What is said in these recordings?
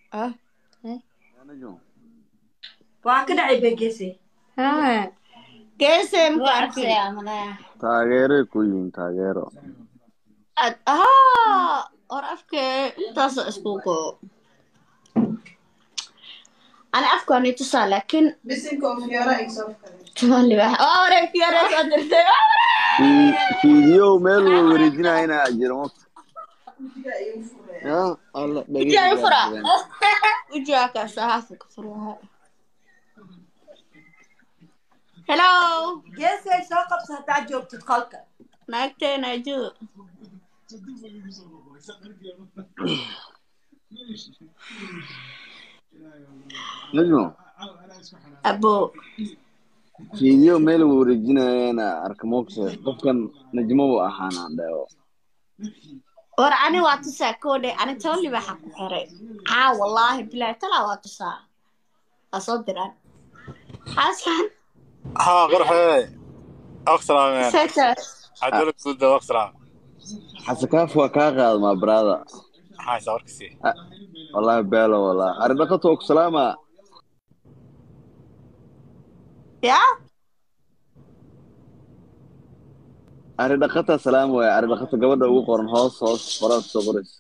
ah waa ka dhacay begese haa geesee muku arkay taageeray ku yihiin taageero ad haa hor afkee intaasoo isku go ani afkaani tusaa laakiin bisinka oo fiyoora igsofkale tumaali wax waa wareeg fiyaare soo dirtay waa wareeg fiidiyow meel wa wareejinayana jira ma ujiga igu furee ya alla Ujiga fura. Ujiga kaasa hafu ka furaha. Hello. geesay soo qabsa haddaa joogtid qolka Naagteena ju. najmo Abo. fiidiyow meel wa wareejinayana arka moogse qofkan najmo buu ahaana dheewo War ani waa tusaa koodhe ani tolli waxa ku xiray. Aa wallahi billahi tala waa tusaa. Asoo diraan. Xaskan. ها قرحي اقسلام يعني Seta. عدولك سود اقسلام xasakaaf waa kaa qaadmaa brada هاي صوركسي wallahi beelo wallahi aridhaqato ku salaama Ya? aridhaqata salaam waay aridhaqato gabadha ugu qoran hoos hoos qoraad soo qorays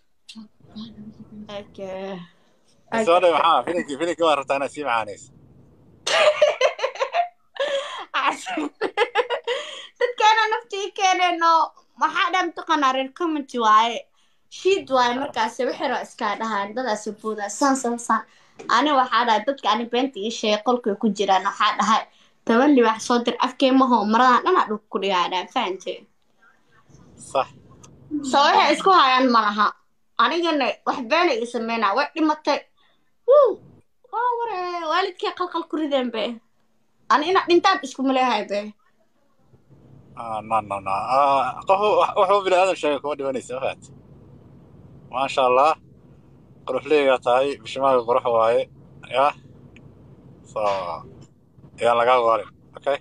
Okay. السؤال معاه فينك فينك ما رحت انا سي معانيس dadkeena naftii keeneeno maxaa dhan taqanaa reer community waaye shiid waaye markaas wixiro iskaa dhahaan dadaas booda san san san ani waxaa dhahay dadka ani beenta ii sheegay qolkay ku jiraan waxaa dhahay toban libax soo dir afkeemaho maradan dhana dhulka ku dhigaadhaan fahante صح so waxay isku hayaan malaha anigana wax beena ii sameynaa way dhimatay wuu waa ware waalidkay qalqal ku rideen be ani ina dhintaan iskuma leehay be آه نا نا نا آه قهو وحو بلا هذا الشيء كما دبني سفات ما شاء الله قروح لي تاي بشمال قروح واي يا صا يا لقا غالي اوكي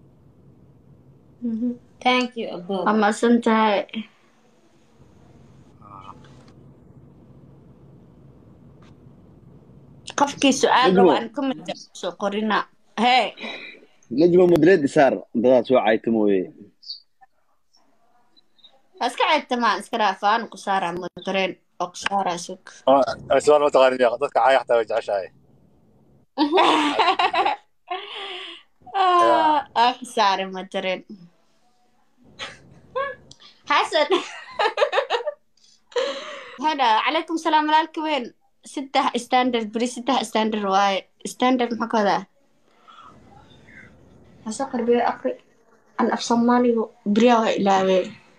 Thank you, Abo. waa mahadsan tahay qofkii su-aal Najmo. rabo aan comment soo qorina hee najmo madreed isaar dadaad soo cayta mooye waa iska ceegtamaan iska dhaafaan ku saaraa mudareen oo ku saaraa sug السؤال ما تغني يا dadka caay xataa way jeceshahay aa ku saaray mudareen xasan hada calaykum salaam walaalka weyn saddex standard beri saddex standard waaye standard maxaa ka wadaa hase qarbiyo aqri an af soomaaligu beriyaa waa ilaawee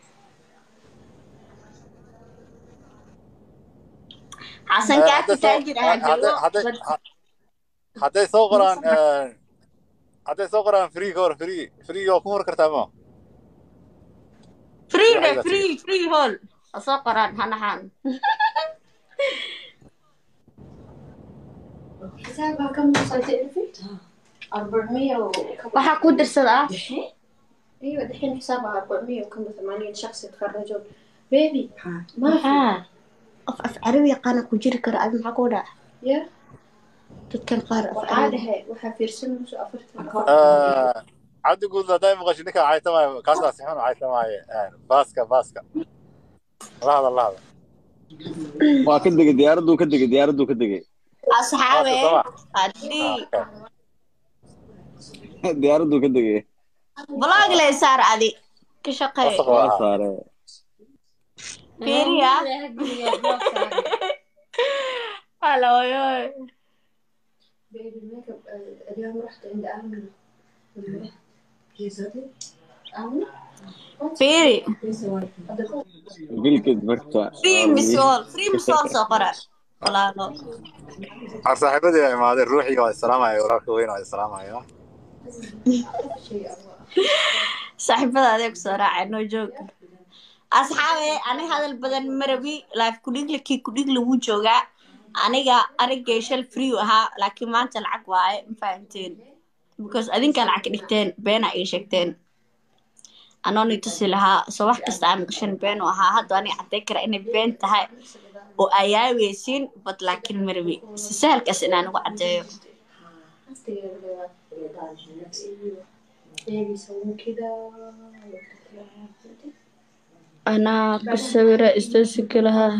xasan kaa kitaajir ahaa joogo hadday soo qoraan hadday soo qoraan free ka hor free free oo ku hor kartaa ma free Waxay de la free free hall ha soo qoraan hanahan حسابها كم وصلت عرفت؟ 400 وكم waxaa ku dirsadaa ايوه دحين حسابها 400 وكم 80 شخص يتخرجون بيبي ما في maxaa qof af carabi yaqaana ku jiri kara adi maxaa ku dhaca يا dadkan qaar af وعادة carabi هي وحا في رسم شو أفرت cabdi guud hadday maqasho ninka caytamaayo kaasaa sixun caytamaaye baaska baaska la hada la hada waa ka degay diyaaraduu ka degay diyaaraduu ka degay asxaabe Waa haddii diyaaraduu ka degay blog lay saar adi ka shaqey Wasaq waa waa. saare fiiriya haloyoy بيبي الميك اب آه، اليوم رحت عند آمنة آمنة fiiri bilkid marka free misol free misol soo qora walaalo ar saaxiibadii baa imaaday ruuxii waa islaamaya walaalka weyn waa islaamaya شيء أبغى saaxiibada adeeg soo raacay noo joog asxaabe ani hadal badan marabi life kudhigle kii kudhigle wuu joogaa aniga anigay shal free u ahaa laakiin maanta lacag waaye ma fahamteen because adinkaa lacag ka dhigteen beena ii sheegteen anooni tusi lahaa soo wax kasta aan gashan been u ahaa hadda ani cadday kara inay been tahay oo ayaaweysiin bad laakiin marwi si sahalkaas inaan ugu caddeeyo anaa ku sawira istoosinka lahaa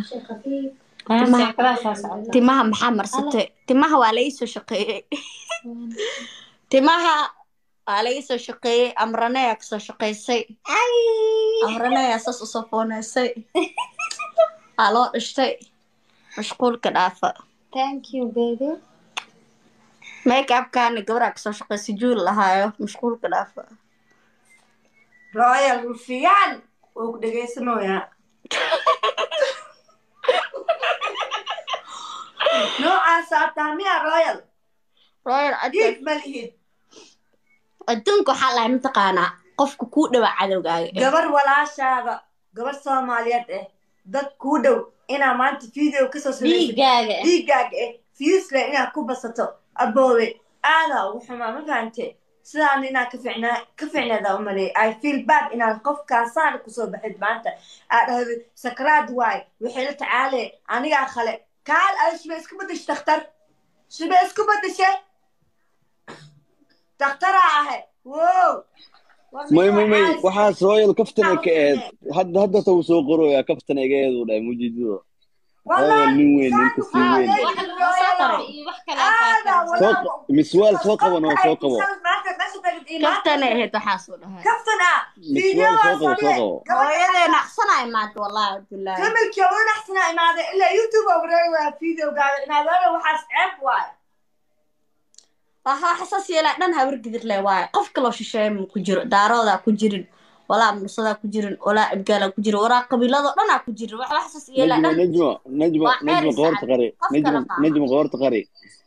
timaha maxaa marsatay timaha waa laisoo shaqeeyey timaha waa laisoo shaqeeyey amraneyaa kasoo shaqeysay amraneyaa saas usoo fooneysay waa loo dhishtay mashquulka dhaafa Thank you, baby. make upkaana gabaraa kasoo shaqeysay juul lahaayo mashquulka dhaafa royal rufiyaan wuu ku dhegaysanayaa noocaasaa taa miya royal royal dhiig adduun ma lihid adduunka waxaa lahay mataqaanaa qofka kuu dhawaa cadowgaaga eh. gabar walaashaada gabar soomaaliyeed eh dad kuu dhow inaa maanta video kasoo samaysid Dhiigaaga. dhiigaaga eh fiisle inaad ku basato aboowe aadaa ugu xumaa ma fahante sidaan inaa ka ficnaa ka ficneeda umaleey i feel bad inaad qofkaasaan kusoo baxid maanta aad dhahdo sakraad waay waxay la tacaale anigaa khale kaal ada shibe isku badashay dakhtar shibe isku badashay dakhtaraa ahay wow may may may waxaas royal kaftan ay ka ahayd hadda hadda ta uu soo qorooyaa kaftan ay ga ahayd uu dhahay mujidido royal nin weyn nin kasii weyn soo q- miswaal soo qaban oo soo qabo kaftanay ahayd waxaasuu dhahay kaftan ah miswaal soo qabo soo qabo hooyadee naqsanay maanta wallahi bilaahi familkii ugu naxsanaa imaaday ilaa youtube oo wareegaya videogaaga inaadana waxaas ceeb waay waxa xasaas yeelaa dhan habar gidir le waaye qof kaloo shisheeye ma ku jiro daaroodaa ku jirin walaa mursadaa ku jirin walaa abgaalaa ku jirin walaa qabiiladoo dhanaa ku jirin wax xasaas yeelaa najma dhan najma najma Waa najma celis qoorta cad. qari Qof najma kale maaha. najma qoorta qari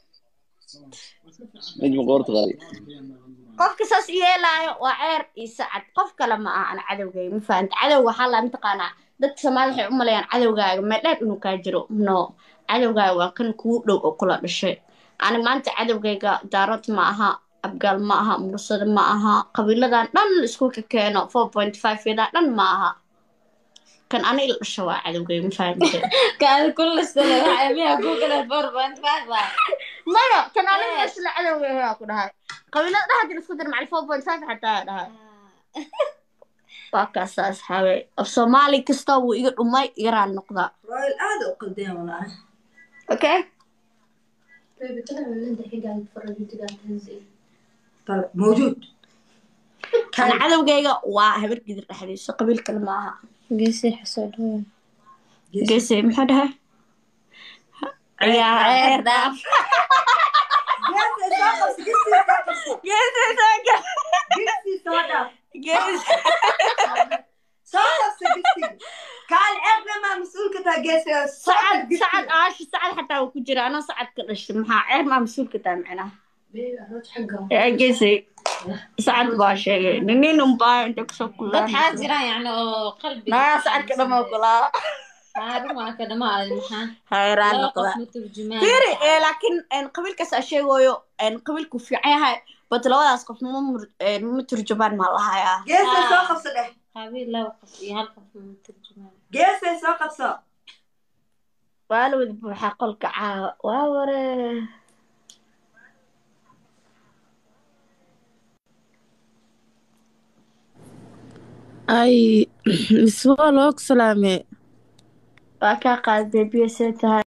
najma qoorta qari qofka saas yeelaayo waa ceer iyo sacad qof kale ma aha ana cadowgayga ma fahanta cadowga waxaa laa mataqaanaa dadka soomaali waxay u maleeyaan cadowgaaga meedheer inuu kaa jiro no cadowgaaga waa kan kugu dhow oo kula dhashay ani maanta cadowgayga daarood ma aha abgaal ma aha mursado ma aha qabiiladan dhan isku ka keeno four point five yadaa dhan ma aha kan ani ila dhasho waa cadowgayga ma fahante Kaada kulla sano waxay miyaa Google 4.5 ah. maya kan ani ila dhasho cadowgayga waa ku dhahay qabiilada dhaha jir isku dir macali four point five xataa dhahay waa kaasa asxaabe af soomaali kasta wuu iga dhumay yaraan noqdaa royal aada u qaldeen walaahi okay Baby, طلع من عندك حاجة تفرج انت قاعد تنزل. Tal- mawjuud kan cadowgayga waa habar gidir dhexdiisa qabiil kale ma aha قيسي حسود هو. geese muxuu dhahay ciyaar ceer dhaaf geesay soo qabsi gisii soo qabsi geese saaga gisii soo dhaaf geese soo qabsi gisii kaal ceebna maa mas-uulka taa geesay oo soo sacad qab gisii. sacad aashi sacad xataa wuu ku jira anoo sacad ka dhashay maxaa ceer maa mas-uulka taa micnaha بيبي أروح حقه. ee geese sacad baa sheegay ninin unbaa inta kusoo dad kulaa xaajira yani oo qalbi naa sacadka dhama ogolaa xaarumaa ka dhamaa maxaa hayraan laba noqdaa qof ma turjumaan fiiri ee laakiin een, qabiilkaas aa sheegayo een, qabiilku fiican yahay bat labadaas qof ma mur- een, ma turjubaan maa lahayaa geesay soo qabso dheh qabiil laba qof iyo hal qof ma turjumaan geesay soo qabso waa la wada buuxaa qolka caawa waa ware ay miswaa loo salaame waa kaa qaad beebiya see tahay